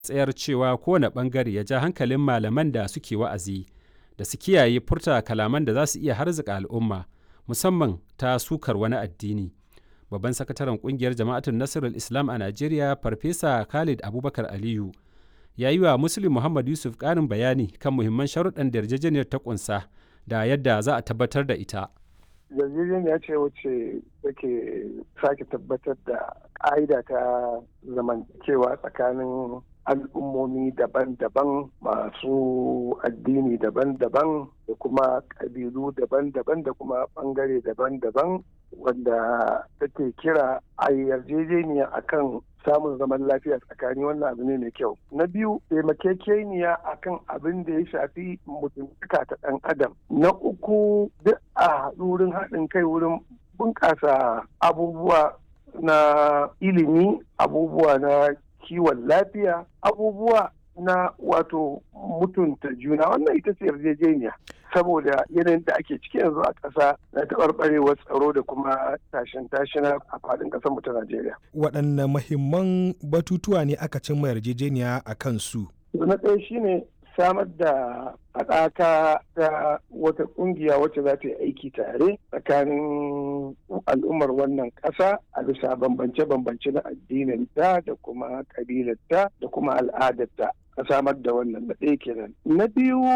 tsayar cewa kowane ɓangare ya ja hankalin malaman da suke wa'azi da su kiyaye furta kalaman da za su iya harzuka al'umma musamman ta sukar wani addini. Babban sakataren ƙungiyar Jama'atun Nasirul Islam a Najeriya Farfesa Khalid Abubakar Aliyu ya yi wa Muslim Muhammad Yusuf ƙarin bayani kan muhimman sharuɗan da yarjejeniyar ta ƙunsa da yadda za a tabbatar da ita. yarjejeniya ce wacce take sake tabbatar da ƙa'ida ta zamantakewa tsakanin al'ummomi daban-daban masu addini daban-daban da kuma ƙabilu daban-daban da kuma ɓangare daban-daban wanda take kira a yarjejeniya akan samun zaman lafiya tsakani wannan abu ne mai kyau na biyu taimakekeniya akan abin da ya shafi mutuntaka ta ɗan adam na uku duk a haɗu wurin haɗin kai wurin bunƙasa abubuwa na ilimi abubuwa na kiwon lafiya abubuwa na wato mutunta juna wannan ita ce yarjejeniya saboda yanayin da ake ciki yanzu a ƙasa na taɓarɓarewar tsaro da kuma tashin tashina a faɗin ƙasar mu ta Najeriya. Waɗanne mahimman batutuwa ne aka cimma yarjejeniya a kan su? Na ɗaya shine samar da haɗaka ta wata ƙungiya wacce za ta yi aiki tare tsakanin al'ummar wannan ƙasa a bisa bambance-bambance na addininta da kuma ƙabilarta da kuma al'adarta a samar da wannan na ɗaya kenan. Na biyu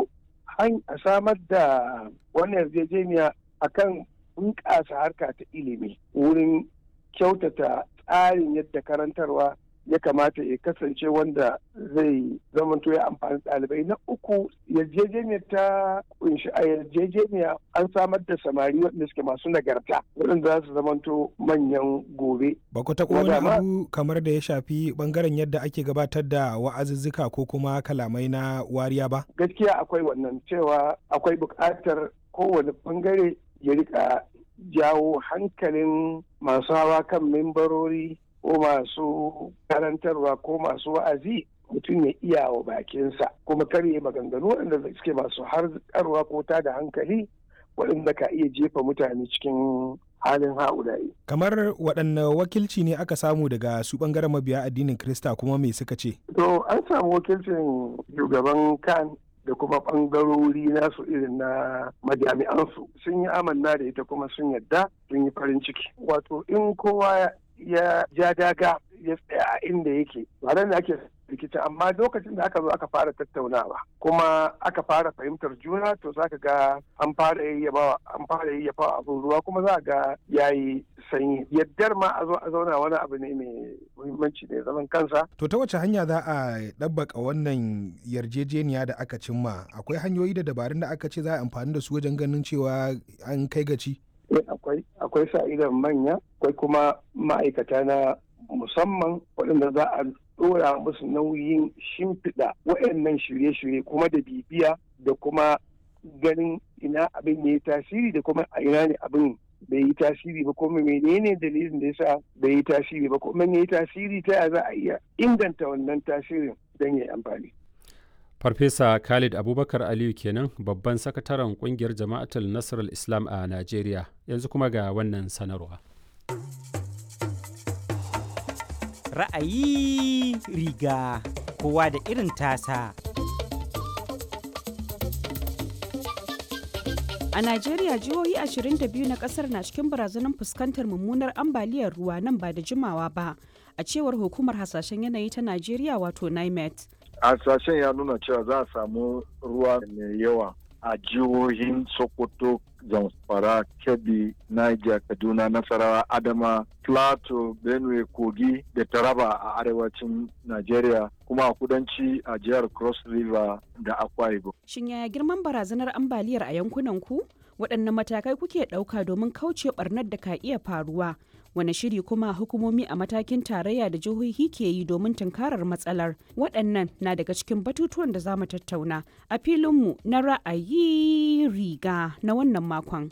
a samar da wannan yarjejeniya akan bunƙasa harka ta ilimi wurin kyautata tsarin yadda karantarwa ya kamata ya kasance wanda zai zamanto ya amfani ɗalibai na uku yarjejeniyar ta kunshi a yarjejeniya an samar da samari waɗanda suke masu nagarta waɗanda za su zamanto manyan gobe. Ba ku taɓa wani abu kamar da ya shafi ɓangaren yadda ake gabatar da wa'azuzzuka ko kuma kalamai na wariya ba? Gaskiya akwai wannan cewa akwai buƙatar kowane ɓangare ya rika jawo hankalin masu hawa kan mimbarori ko masu karantarwa ko masu wa'azi mutum ya iya wa bakinsa kuma karye maganganu waɗanda suke masu harkarwa ko ta da hankali waɗanda ka iya jefa mutane cikin halin ha'ulayi. Kamar waɗanne wakilci ne aka samu daga su ɓangaren mabiya addinin Krista kuma me suka ce? To an samu wakilcin shugaban kan da kuma ɓangarori nasu irin na majami'ansu sun yi amanna da ita kuma sun yadda sun yi farin ciki. Wato in kowa ya ja daga ya tsaya a inda yake ba da ake rikici amma lokacin da aka zo aka fara tattaunawa kuma aka fara fahimtar juna to zaka ga an fara yayyabawa an fara yayyafa abin ruwa kuma za ga yayi sanyi yaddar ma a zo a zauna wani abu ne mai muhimmanci ne zaman kansa to ta wace hanya za a ɗabbaka wannan yarjejeniya da aka cimma akwai hanyoyi da dabarun da aka ce za a amfani da su wajen ganin cewa an kai gaci akwai akwai sa idan manya akwai kuma ma'aikata na musamman waɗanda za a ɗora musu nauyin shimfiɗa waɗannan shirye-shirye kuma da bibiya da kuma ganin ina abin ya yi tasiri da kuma a ina ne abin bai yi tasiri ba kuma menene dalilin da yasa bai yi tasiri ba kuma ya yi tasiri ta ya za a iya inganta wannan tasirin don ya yi amfani. Farfesa Khalid Abubakar Aliyu kenan babban sakataren kungiyar Jama'atul Nasarar Islam a Najeriya yanzu kuma ga wannan sanarwa. Ra'ayi riga kowa da irin tasa. A Najeriya jihohi 22 na kasar na cikin barazanar fuskantar mummunar ambaliyar ruwa nan ba da jimawa ba, a cewar hukumar hasashen yanayi ta Najeriya wato NIMET. hasashen ya nuna cewa za a samu ruwa mai yawa a jihohin sokoto zamfara kebbi niger kaduna nasarawa adama plateau benue kogi da taraba a arewacin nigeria kuma a kudanci a jihar cross river da akwa ibom Shin yaya girman barazanar ambaliyar a yankunan ku? Waɗanne matakai kuke ɗauka domin kauce ɓarnar da ka iya faruwa? Wane shiri kuma hukumomi a matakin tarayya da jihohi ke yi domin tunkarar matsalar? Waɗannan na daga cikin batutuwan da za mu tattauna a filinmu na ra'ayi riga na wannan makon.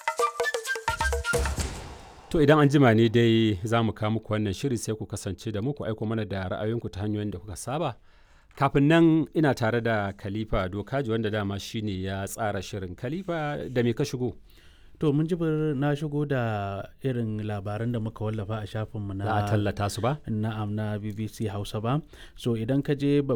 To idan an jima ne dai za mu kawo muku wannan shiri sai ku kasance da muku aiko mana da ra'ayoyinku ta hanyoyin da kuka saba. Kafin nan ina tare da Khalifa Dokaji wanda dama shine ya tsara shirin Khalifa da me ka shigo? to mun ji na shigo da irin labaran da muka wallafa a shafinmu na za a tallata su ba na'am na bbc hausa ba so idan ka je